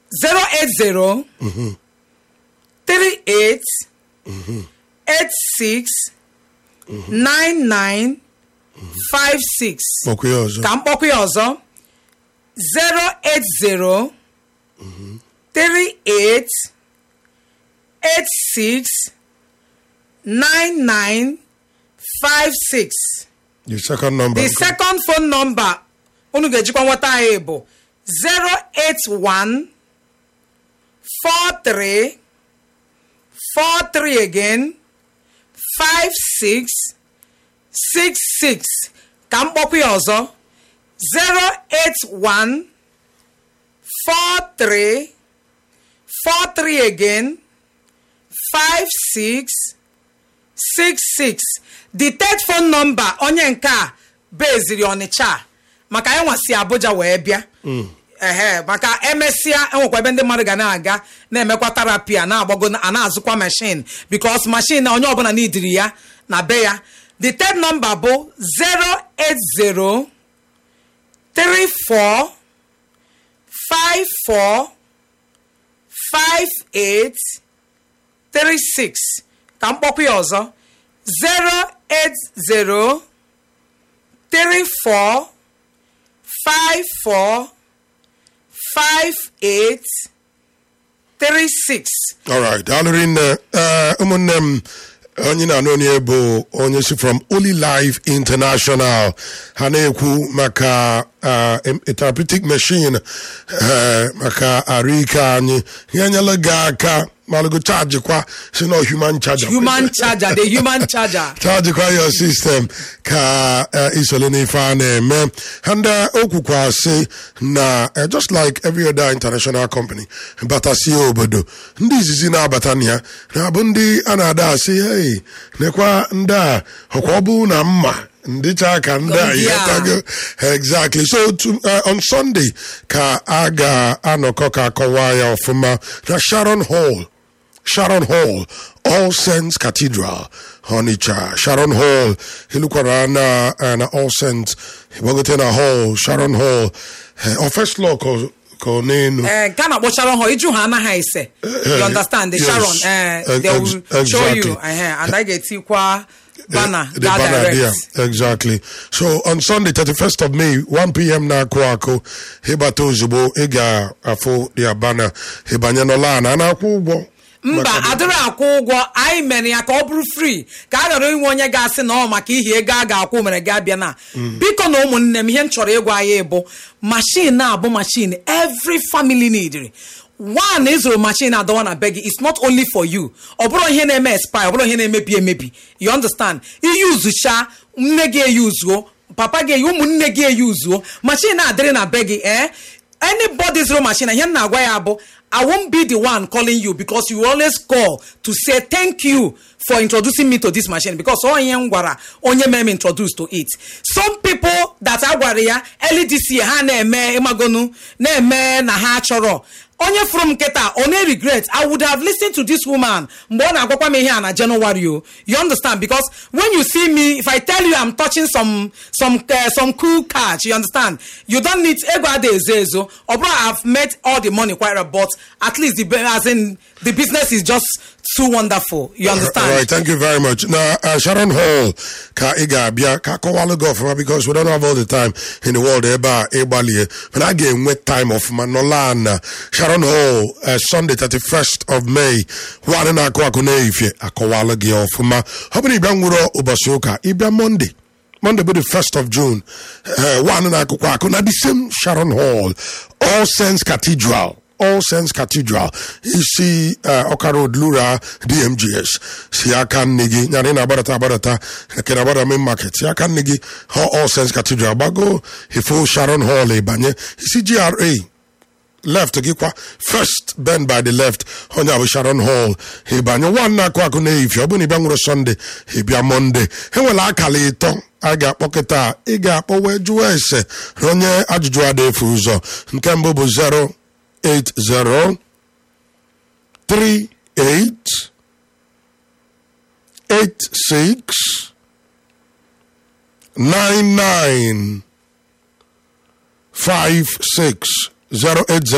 080 38 86 99 56 kpọkwa ya ọzọ ka mkpọkwa ya ọzọ 080 38 86 99 56 the second number the second phone number unu ga-ejikwa nweta anyị bụ 081 43 43 again 56 66 ka mkpọkwa ya ọzọ 081 43 43 again 56 66 the third phone number onye nke a beziri ọnịcha maka anyị nwasi abuja wee bịa ehe maka emesịa enwekwa ebe ndị mmadụ ga na-aga na-emekwa terapi a na-agbago a na-azụkwa mashin bikos mashin na onye ọbụla n'idiri ya na be ya the third number bụ 080 34 54 58 36 ka mkpọkwa ya ọzọ 080 34 54 58 36 alright daalụ rinne ee ụmụnne m onye na-anụ onye bụ onye si from Holy Life International ha na-ekwu maka uh, a therapeutic machine uh, maka arụike anyị ihe nyela gị aka malụgo chaji kwa si na human charger human charger the human charger chargekwa your system ka uh, isole n'ife a na-eme and uh, o kwukwa sị na uh, just like every other international company batasie obodo ndị izizi na-abata na ya na-abụ ndị a na-ada asị hey nekwa ndị a ọkwa ọ bụ na mma ndịcha ka ndị a Ndị a. yetago exactly so to, uh, on sunday ka a ga-anọkọ ka akọwa ya ọfụma na sharon hall Sharon Hall, All Saints Cathedral, Onitsha. Sharon Hall, ilukwara na uh, na All Saints, Ibogote na Hall, Sharon Hall, uh, or first law ko ko nenu. Eh, nke a na-akpọ sharon hall iju ha anaghị ese you understand the yes. sharon eh, they Ex- will show you exactly. eh, and I ga-etikwa banner the ga banner direct there. Exactly. So on Sunday, 31st of May, 1 p.m. na Akuako, Hibata ozugbo, ị ga-afụ their banner. Hibanye n'ụlọ a na-akwụ ụgwọ. mba Maka- adịrị akwụ ụgwọ anyị mere ya ka ọ bụrụ free ka a ghara inwe onye ga-asị na ọ maka ihe ego a ga-akwụ mere gị abịa na biko na ụmụnne m ihe m chọrọ ịgwa anyị bụ mashin na-abụ mashin every family needri one ịzụrụ mashin adọwa na be gị is not only for you ọ bụrụ ihe na-eme expire ọ bụrụ ihe na-emebi emebi you understand iyuzucha nne gị eyuzuo papa gị eyi ụmụnne gị eyuzuo mashin na-adịrị na be gị eh anybody zero machine ihe m na-agwa ya bụ i won't be the one calling you because you always call to say thank you for introducing me to this machine because ọ ihe m gwara onye mere m introduce to it some people that a gwara ya early this year ha na-eme ịmagonu na-eme na ha chọrọ onye fụrụ m nkịta ọ na-regret i would have listened to this woman mgbe ọ na-agwakwa m ihe a na january o you understand because when you see me if i tell you i'm touching some some uh, some cool catch you understand you don't need ego ada ezo ezo ọ bụrụ i've made all the money quite right, but at least the be- as in the business is just too wonderful you understand All right, thank you very much. Now, uh, Sharon Hall, ka ị ga-abịa ka akọwalụ gị ọfụma because we don't have all the time in the world ebe a ịgbalie mana a ga-enwe time ọfụma nọla na Sharon Hall uh, Sunday 31st of May nwaanyị na-akụ akụ na-eyifie akọwalụ gị ọfụma ọ bụrụ ịbịa nwụrụ ụbọchị ụka ịbịa Monday Monday bụ the 1st of June uh, nwaanyị na-akụkwa akụ na the same Sharon Hall All Saints Cathedral All Saints Cathedral isi uh, Ọka Road Lura DMGS si aka nne gị nyara ị na-agbadata agbadata nke na-agbada main market si aka nne gị ha All Saints Cathedral gbago ifo Sharon Hall ịbanye isi GRA left gị kwa first bend by the left onye bụ Sharon Hall ịbanye nwanne akụ akụ na-eyifie ọ bụ na ịbịa nwere Sunday ịbịa Monday enwere akara ịtọ a ga-akpọ kịta ị ga-akpọ wee jụọ ese na onye ajụjụ ada efu ụzọ nke mbụ bụ 0 80 38 86 99 56 080